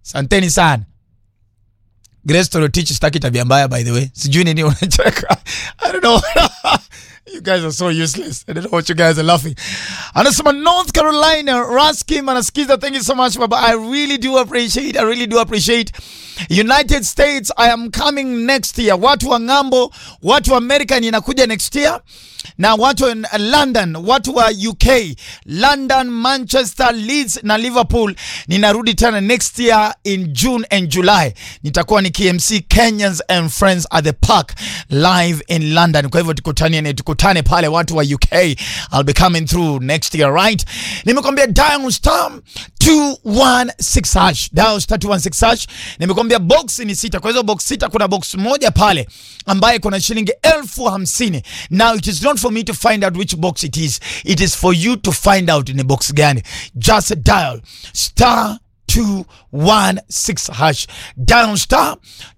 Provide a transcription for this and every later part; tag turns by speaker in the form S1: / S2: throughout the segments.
S1: Santeni sana. Grace Torotich sitaki tabia mbaya by the way. Sijui nini unacheka. I don't know. you guys are so useless. I don't know what you guys are laughing. Anasema North Carolina, Raskim anasikiza. Thank you so much baba. I really do appreciate. I really do appreciate. United States, I am coming next year. Watu wa ng'ambo, watu wa America ninakuja next year. Na watu wa London, watu wa UK, London, Manchester, Leeds na Liverpool ninarudi tena next year in June and July. Nitakuwa ni KMC Kenyans and Friends at the Park live in London. Kwa hivyo tukutane tukutane pale watu wa UK. I'll be coming through next year, right? Nimekwambia dial star 216 hash. Dial star 216 hash. Nimekwambia box ni sita. Kwa hizo box sita kuna box moja pale ambaye kuna shilingi elfu hamsini. Now it is not for me to find out which box it is. It is for you to find out ni box gani. Just dial star 216 hash. Dial star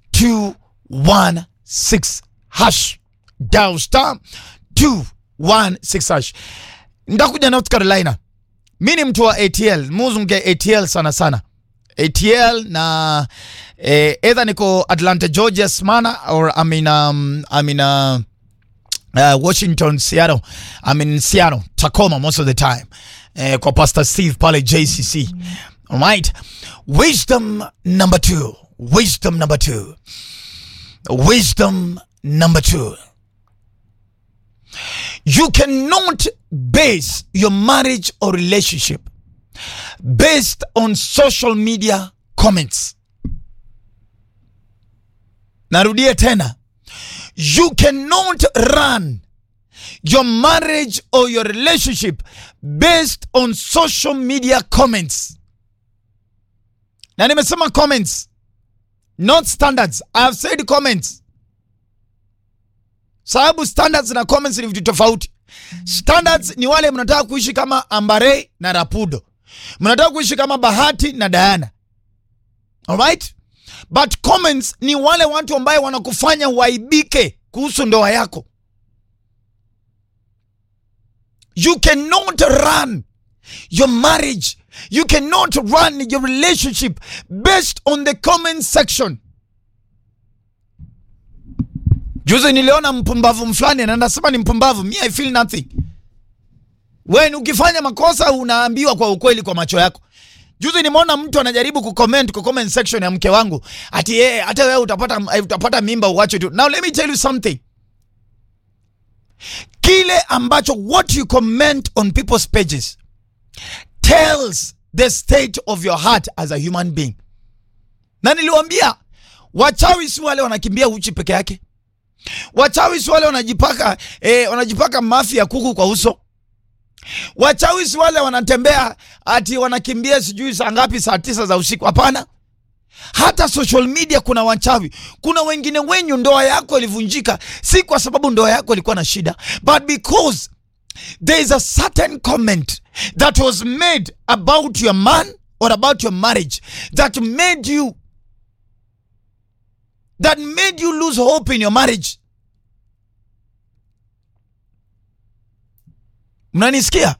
S1: 216 hash. Dial star 216 hash. Ndakuja North Carolina. Mi ni mtu wa ATL, muzunge ATL sana sana. ATL na eh, either niko Atlanta Georgia Smyrna or I'm in um, I'm in uh, uh, Washington Seattle. I'm in Seattle Tacoma most of the time. Eh, kwa Pastor Steve pale JCC. All right. Wisdom number 2. Wisdom number 2. Wisdom number 2. You cannot base your marriage or relationship based on social media comments. Narudia tena. You cannot run your marriage or your relationship based on social media comments. Na nimesema comments, not standards. I have said comments. Sababu standards na comments ni vitu tofauti. Standards ni wale mnataka kuishi kama Ambare na Rapudo, mnataka kuishi kama Bahati na Diana. Alright? But comments ni wale watu ambaye wanakufanya uaibike kuhusu ndoa yako. You cannot run your marriage, you cannot run your relationship based on the comment section. Juzi niliona mpumbavu fulani na nasema ni mpumbavu, me I feel nothing. Wewe ukifanya makosa unaambiwa kwa ukweli kwa macho yako. Juzi nimeona mtu anajaribu kucomment kwa comment section ya mke wangu ati yeye hata wewe utapata utapata mimba uache tu. Now let me tell you something. Kile ambacho what you comment on people's pages tells the state of your heart as a human being. Na niliwaambia wachawi si wale wanakimbia uchi peke yake. Wachawi si wale wanajipaka eh, wanajipaka mafi ya kuku kwa uso. Wachawi si wale wanatembea ati wanakimbia sijui saa ngapi, saa tisa za usiku. Hapana, hata social media kuna wachawi. Kuna wengine wenyu ndoa yako ilivunjika si kwa sababu ndoa yako ilikuwa na shida, but because there is a certain comment that was made about your man or about your marriage that made you that made you lose hope in your marriage. Mnanisikia?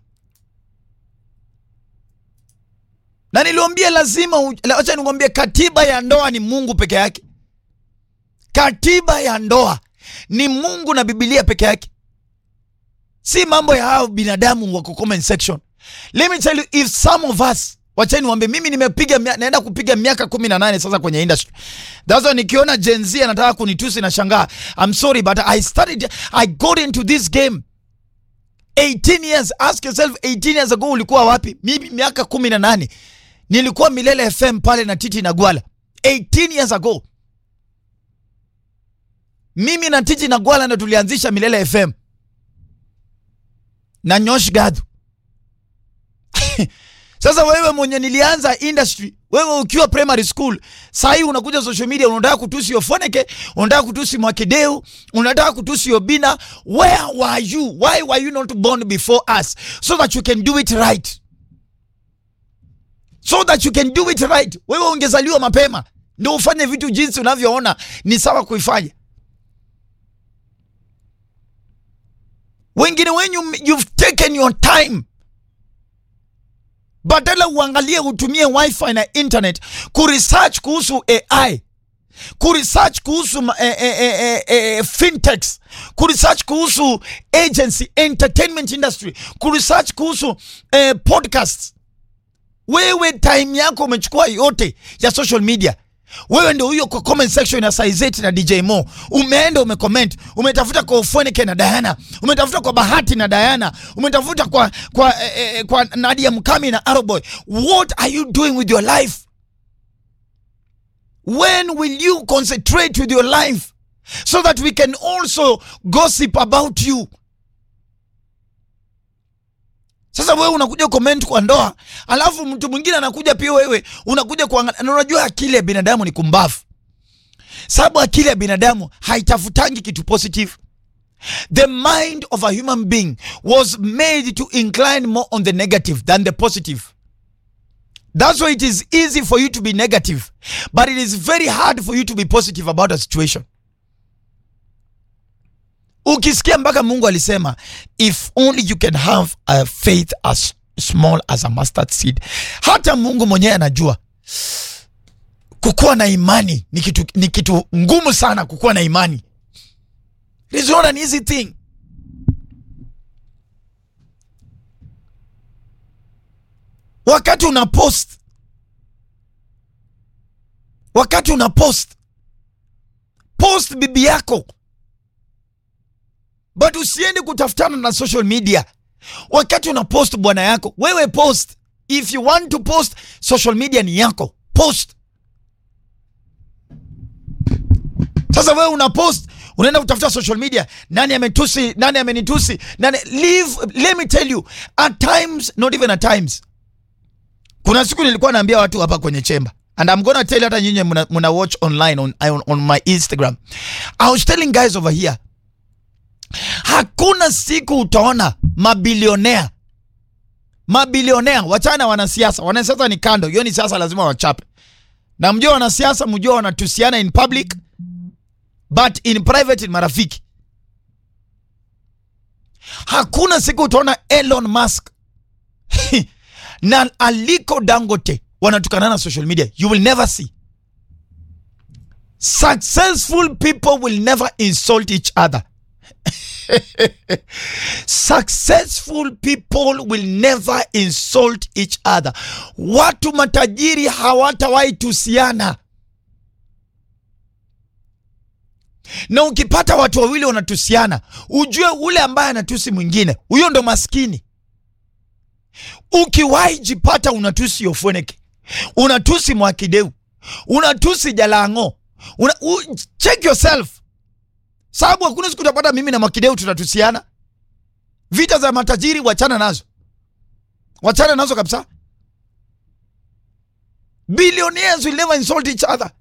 S1: Na niliwambia lazima, acha nikwambie, katiba ya ndoa ni Mungu peke yake. Katiba ya ndoa ni Mungu na Biblia peke yake, si mambo ya hao binadamu wako comment section. Let me tell you, if some of us Wachani niwaambie, mimi nimepiga naenda kupiga miaka kumi na nane sasa kwenye industry. That's why nikiona Gen Z anataka kunitusi na shangaa. I'm sorry but I started I got into this game 18 years. Ask yourself 18 years ago ulikuwa wapi? Mimi miaka kumi na nane nilikuwa Milele FM pale na Titi na Gwala 18 years ago. Mimi na Titi na Gwala ndo tulianzisha Milele FM na Nyosh Gadu Sasa wewe mwenye nilianza industry, wewe ukiwa primary school, saa hii unakuja social media, unataka kutusi Ofoneke, unataka kutusi Mwakideu, unataka kutusi Obina. Where were you? Why were you not born before us so that you can do it right? So that you can do it right. Wewe ungezaliwa mapema ndio ufanye vitu jinsi unavyoona ni sawa kuifanya. Wengine wenyu you've taken your time badala uangalie utumie wifi na internet kuresearch kuhusu ai kuresearch kuhusu ma- eh, eh, eh, eh, eh, fintechs kuresearch kuhusu agency entertainment industry kuresearch kuhusu eh, podcasts wewe time yako umechukua yote ya social media wewe ndio huyo kwa comment section ya Saizeti na DJ Mo umeenda umecomment umetafuta kwa Ufonike na Diana umetafuta kwa Bahati na Diana umetafuta kwa kwa, eh, eh, kwa Nadia Mkami na Aroboy what are you doing with your life when will you concentrate with your life so that we can also gossip about you sasa wewe unakuja comment kwa ndoa alafu mtu mwingine anakuja pia wewe unakuja kuangalia na unajua akili ya binadamu ni kumbafu sababu akili ya binadamu haitafutangi kitu positive the mind of a human being was made to incline more on the negative than the positive that's why it is easy for you to be negative but it is very hard for you to be positive about a situation ukisikia mpaka mungu alisema if only you can have a faith as small as a mustard seed hata mungu mwenyewe anajua kukuwa na imani ni kitu, ni kitu ngumu sana kukuwa na imani It is not an easy thing wakati una post wakati una post post bibi yako but usiende kutafutana na social media wakati una post bwana yako wewe post if you want to post social media ni yako post sasa wewe una post unaenda kutafuta social media nani ametusi nani amenitusi nani leave let me tell you at times not even at times kuna siku nilikuwa naambia watu hapa kwenye chemba and I'm gonna tell you hata nyinyi muna, muna watch online on, on, on my Instagram I was telling guys over here hakuna siku utaona mabilionea mabilionea wachana wanasiasa wanasiasa ni kando hiyo ni siasa lazima wachape na mjua wanasiasa mjua wanatusiana in public but in private ni marafiki hakuna siku utaona Elon Musk na Aliko Dangote wanatukanana social media you will never see successful people will never insult each other successful people will never insult each other watu matajiri hawatawahi tusiana na ukipata watu wawili wanatusiana ujue ule ambaye anatusi mwingine huyo ndo maskini ukiwahi jipata unatusi Ofoneke, unatusi Mwakideu, unatusi Jalango, una, u, check yourself, sababu hakuna siku utapata mimi na Mwakideu tunatusiana. Vita za matajiri wachana nazo, wachana nazo kabisa. Billionaires will never insult each other.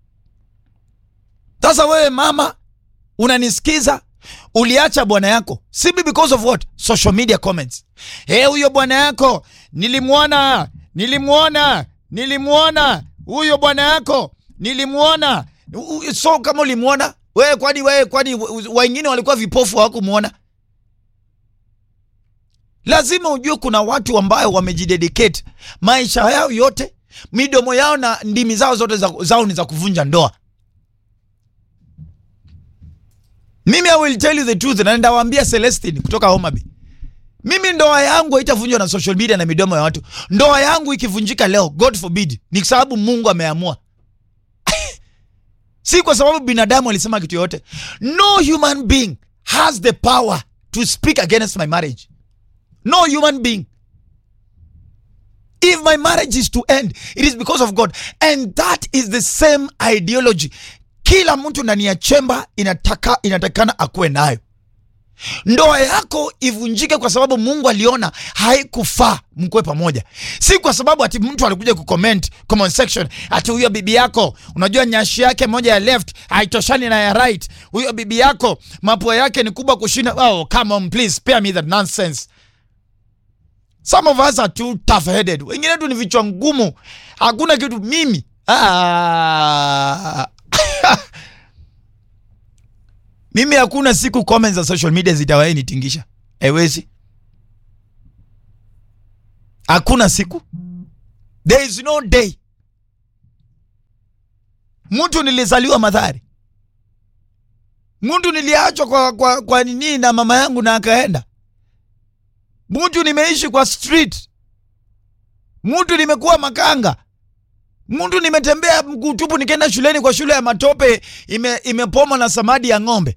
S1: Sasa wewe mama unanisikiza, uliacha bwana yako simply because of what social media comments hey, huyo bwana yako nilimwona nilimwona nilimwona huyo bwana yako nilimwona U- so kama ulimwona wewe kwani wewe kwani wengine walikuwa vipofu hawakumwona lazima ujue kuna watu ambayo wamejidedicate maisha yao yote midomo yao na ndimi zao zote za, zao ni za kuvunja ndoa mimi I will tell you the truth na ndawaambia Celestine kutoka Homa Bay. Mimi ndoa yangu haitavunjwa na social media na midomo ya watu. Ndoa yangu ikivunjika leo, God forbid, ni sababu Mungu ameamua. si kwa sababu binadamu alisema kitu yoyote. No human being has the power to speak against my marriage. No human being. If my marriage is to end, it is because of God. And that is the same ideology kila mtu ndani ya chemba inataka inatakana akuwe nayo. Ndoa yako ivunjike kwa sababu Mungu aliona haikufaa mkuwe pamoja, si kwa sababu ati mtu alikuja kucomment comment section ati huyo bibi yako, unajua nyashi yake moja ya left haitoshani na ya right, huyo bibi yako mapua yake ni kubwa kushinda. Oh, come on please spare me that nonsense. Some of us are too tough headed, wengine tu ni vichwa ngumu, hakuna kitu mimi ah. mimi hakuna siku comments za social media zitawahi nitingisha haiwezi hakuna siku there is no day mtu nilizaliwa madhari mtu niliachwa kwa, kwa, kwa nini na mama yangu na akaenda mtu nimeishi kwa street mtu nimekuwa makanga mtu nimetembea mguu tupu nikaenda shuleni kwa shule ya matope ime, imepoma na samadi ya ng'ombe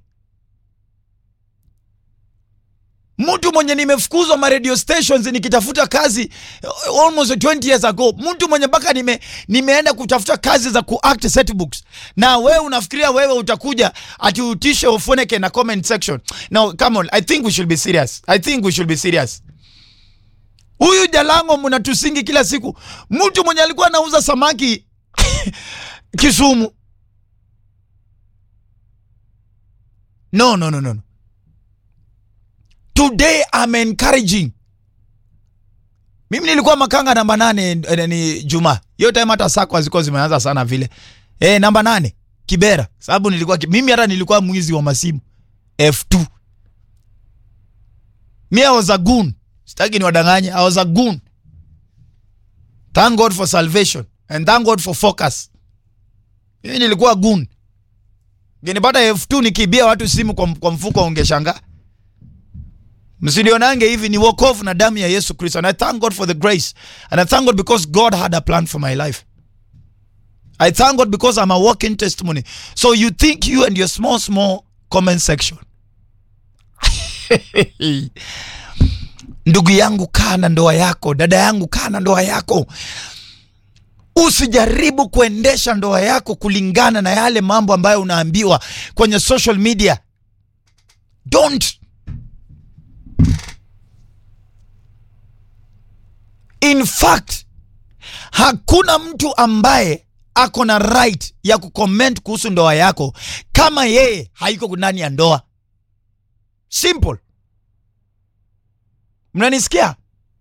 S1: mtu mwenye nimefukuzwa ma radio stations nikitafuta kazi uh, almost 20 years ago mtu mwenye mpaka nime, nimeenda kutafuta kazi za kuact set books na wewe unafikiria wewe utakuja ati utishe ufuneke na comment section no come on i think we should be serious i think we should be serious huyu jalango mnatusingi kila siku mtu mwenye alikuwa anauza samaki kisumu no no no no no. today I'm encouraging mimi nilikuwa makanga namba nane eh, ni juma hiyo time hata sako hazikuwa zimeanza sana vile eh, namba nane kibera sababu nilikuwa ki- mimi hata nilikuwa mwizi wa masimu f2 mi I was a goon sitaki niwadanganye I was a goon thank God for salvation and thank God for focus mimi nilikuwa goon ngenipata f2 nikibia watu simu kwa, kwa mfuko ungeshangaa msinionange hivi ni wokovu na damu ya yesu kristo and i thank god for the grace and i thank god because god had a plan for my life i thank god because i'm a walking testimony so you think you and your small small comment section ndugu yangu kaa na ndoa yako dada yangu kaa na ndoa yako usijaribu kuendesha ndoa yako kulingana na yale mambo ambayo unaambiwa kwenye social media don't in fact hakuna mtu ambaye ako na right ya kucomment kuhusu ndoa yako kama yeye haiko ndani ya ndoa simple mnanisikia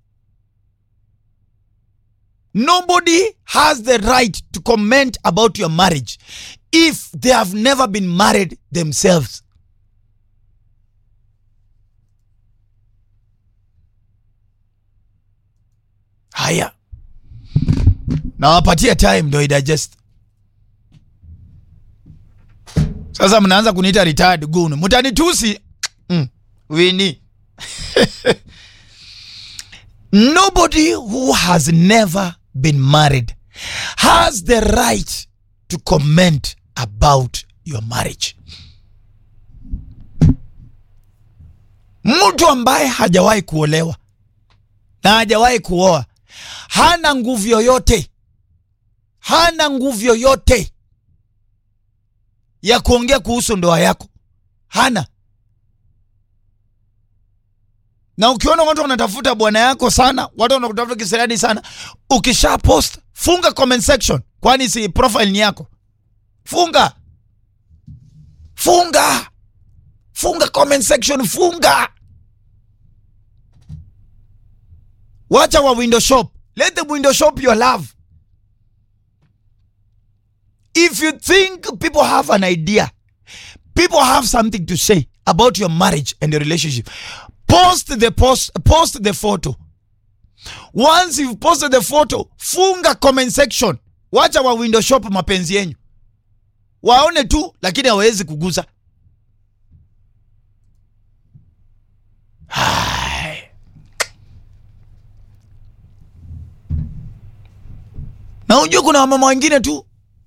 S1: nobody has the right to comment about your marriage if they have never been married themselves haya nawapatia time ndo idigest sasa mnaanza kuniita retired goon mtanitusi mm. wini nobody who has never been married has the right to comment about your marriage mtu ambaye hajawahi kuolewa na hajawahi kuoa hana nguvu yoyote hana nguvu yoyote ya kuongea kuhusu ndoa yako hana na ukiona watu wanatafuta bwana yako sana watu wanakutafuta kisirani sana ukisha post funga comment section kwani si profile ni yako funga funga funga comment section funga wacha wa window shop let them window shop your love if you think people have an idea people have something to say about your marriage and your relationship post the post post the photo once you've posted the photo funga comment section wacha wa window shop mapenzi yenyu waone tu lakini hawawezi kuguza Hai. na unajua kuna wamama wengine tu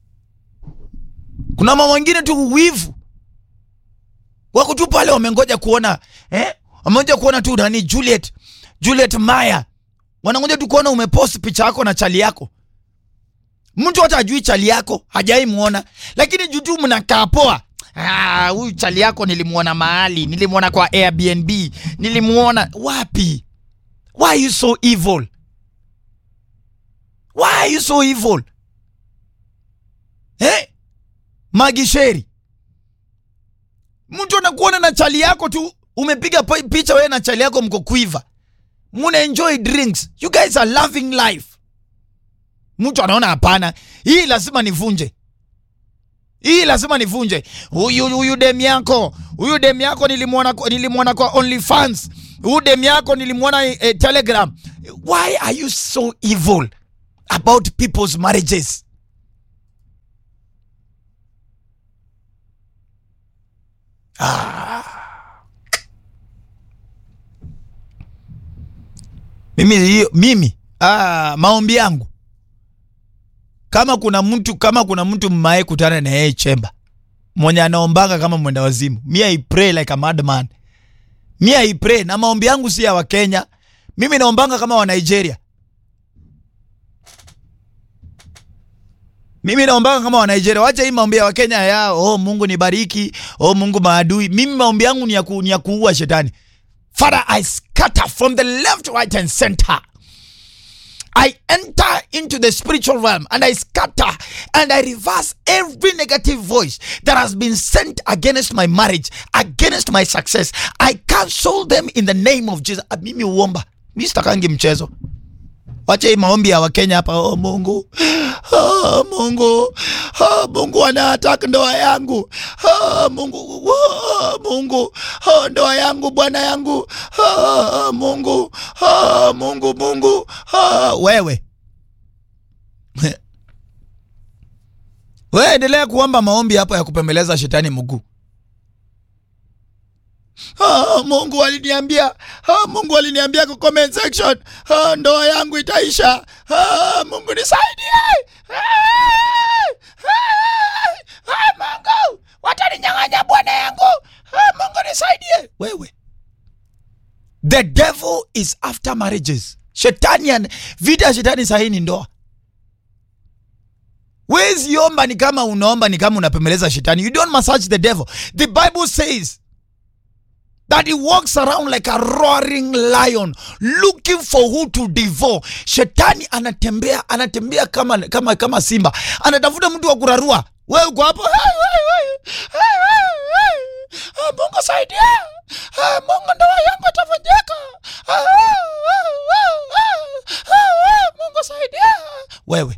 S1: kuna mama wengine tu wivu wako tu pale wamengoja kuona eh? wamengoja kuona tu nani Juliet Juliet Maya wanangoja tu kuona umepost picha yako na chali yako mtu hata ajui chali yako hajai muona lakini juu tu mnakaa poa Ah, huyu chali yako nilimuona mahali nilimuona kwa Airbnb nilimuona wapi why are you so evil why are you so evil eh? magisheri mtu anakuona na chali yako tu umepiga pi- picha wewe na chali yako mko kuiva muna enjoy drinks you guys are loving life mtu anaona hapana hii lazima nivunje hii lazima nivunje huyu huyu dem yako huyu dem yako nilimwona kwa- nilimwona kwa OnlyFans huyu dem yako nilimwona eh, Telegram why are you so evil about people's marriages ah. mimi hiyo mimi ah, maombi yangu kama kuna mtu kama kuna mtu mmae kutana na yeye chemba mwenye anaombanga kama mwenda wazimu mi I pray like a madman mi I pray na maombi yangu si ya wakenya mimi naombanga kama wa Nigeria mimi naombanga kama wa Nigeria wacha hii maombi ya wakenya ya oh mungu nibariki oh mungu maadui mimi maombi yangu ni ya, ku, ni ya kuua shetani father i scatter from the left right and center I enter into the spiritual realm and I scatter and I reverse every negative voice that has been sent against my marriage, against my success. I cancel them in the name of Jesus. Ah, Mimi uomba, mimi sitakangi mchezo. Wacha hii maombi ya Wakenya hapa. Oh Mungu, oh Mungu, oh Mungu anataka ndoa yangu. Oh Mungu, oh Mungu, oh ndoa yangu, bwana yangu. Oh Mungu, oh Mungu, Mungu, oh wewe. Wewe endelea kuomba maombi hapo ya kupembeleza shetani mguu. Ah, Mungu aliniambia, ah, Mungu aliniambia kwa comment section, ah, ndoa yangu itaisha. Ah, Mungu nisaidie. Ah, ah, ah, Mungu, wataninyang'anya bwana yangu. Ah, Mungu nisaidie. Wewe. The devil is after marriages. Shetani an, vita ya shetani sahi ni ndoa. Wezi omba ni kama unaomba ni kama unapembeleza shetani. You don't massage the devil. The Bible says that he walks around like a roaring lion looking for who to devour. Shetani anatembea anatembea kama, kama, kama simba, anatafuta mtu wa kurarua. Wewe uko hapo, "Hey, hey, hey, hey, hey, hey. Ah, Mungu saidia, Ah, Mungu ndoa yangu itavunjika, Ah, ah, ah, ah, ah, ah, Mungu saidia. Wewe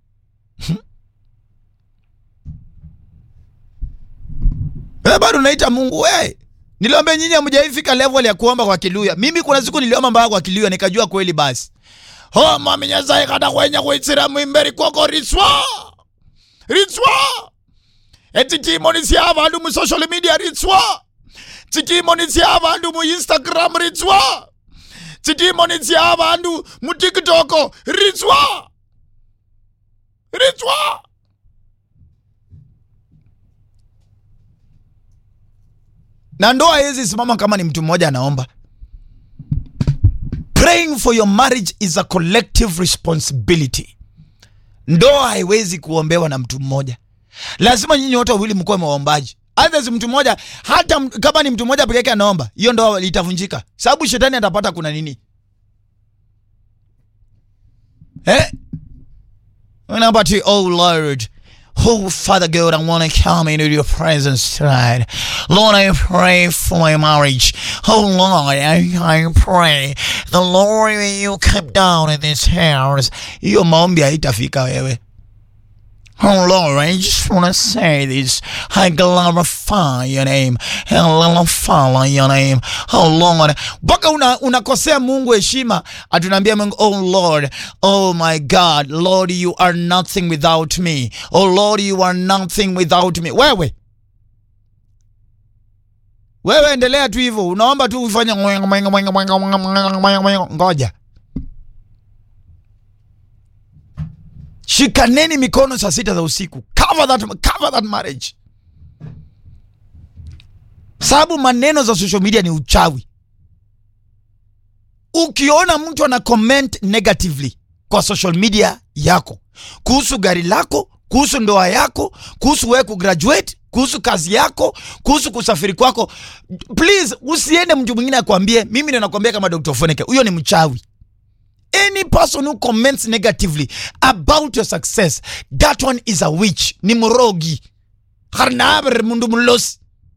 S1: wewe bado unaita Mungu wewe? Niliomba nyinyi hamjaifika level ya kuomba kwa Kiluya. Mimi kuna siku niliomba mbaya kwa Kiluya nikajua kweli basi. Oh mami nyasaye kada kwenya kuitsira mwimberi kwako ritswa. Ritswa. Eti timoni sia abantu mu social media ritswa. Titimoni sia abantu mu Instagram ritswa. Titimoni sia abantu mu TikTok ritswa. Ritswa. na ndoa haiwezi simama kama ni mtu mmoja anaomba. Praying for your marriage is a collective responsibility. Ndoa haiwezi kuombewa na mtu mmoja, lazima nyinyi wote wawili mkuwe maombaji. Others mtu mmoja hata m- kama ni mtu mmoja peke yake anaomba, hiyo ndoa itavunjika, sababu shetani atapata kuna nini eh? Naomba tu, oh Lord, Oh, Father God, I want to come into your presence tonight. Lord, I pray for my marriage. Oh, Lord, I, I pray the Lord when you come down in this house. Hiyo maombi haitafika wewe. Oh Lord, I just want to say this. I glorify your name. I glorify your name. Oh Lord. Mpaka una, unakosea Mungu heshima. Atunaambia Mungu, oh Lord, oh my God, Lord, you are nothing without me. Oh Lord, you are nothing without me. Wewe. Wewe endelea tu hivyo. Unaomba tu ufanye mwenga mwenga mwenga mwenga mwenga mwenga mwenga mwenga. Ngoja. shikaneni mikono saa sita za usiku cover that, cover that marriage sababu maneno za social media ni uchawi ukiona mtu ana comment negatively kwa social media yako kuhusu gari lako kuhusu ndoa yako kuhusu wewe kugraduate kuhusu kazi yako kuhusu kusafiri kwako please usiende mtu mwingine akwambie mimi ndo nakwambia kama dr foneke huyo ni mchawi any person who comments negatively about your success that one is a witch ni mrogi harnabre mundu mlosi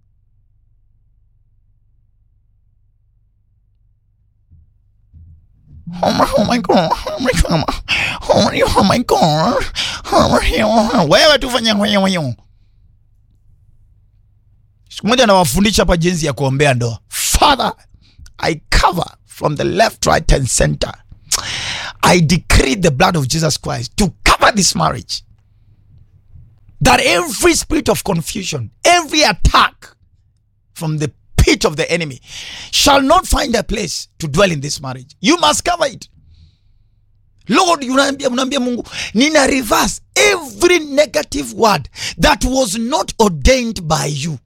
S1: Oh my, oh my god, oh my god, oh my, oh my god, oh my god. Wewe tu fanya wewe wewe. Siku moja nawafundisha hapa jinsi ya kuombea ndoa. Father, I cover from the left, right and center I decree the blood of Jesus Christ to cover this marriage. That every spirit of confusion, every attack from the pit of the enemy shall not find a place to dwell in this marriage. You must cover it. Lord, unaambia unaambia Mungu, nina reverse every negative word that was not ordained by you.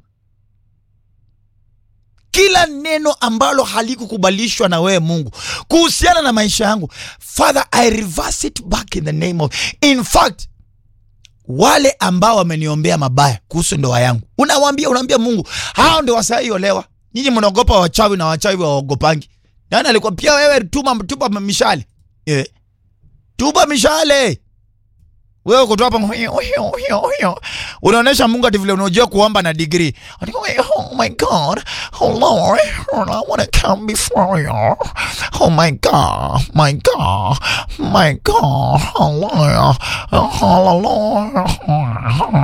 S1: Kila neno ambalo halikukubalishwa na wewe Mungu kuhusiana na maisha yangu, Father, I reverse it back in the name of. In fact, wale ambao wameniombea mabaya kuhusu ndoa yangu, unawaambia unaambia Mungu, hao ndio wasaiolewa. Nyinyi mnaogopa wachawi na wachawi waogopangi. Nani alikuwa pia wewe tuma tupa mishale. Eh. Tupa mishale. Wewe uko tu hapa unaonesha Mungu ati vile unajua kuomba na degree. Oh my God, oh Lord, I want to come before you. Oh my God, my God, my God, oh Lord, oh Lord.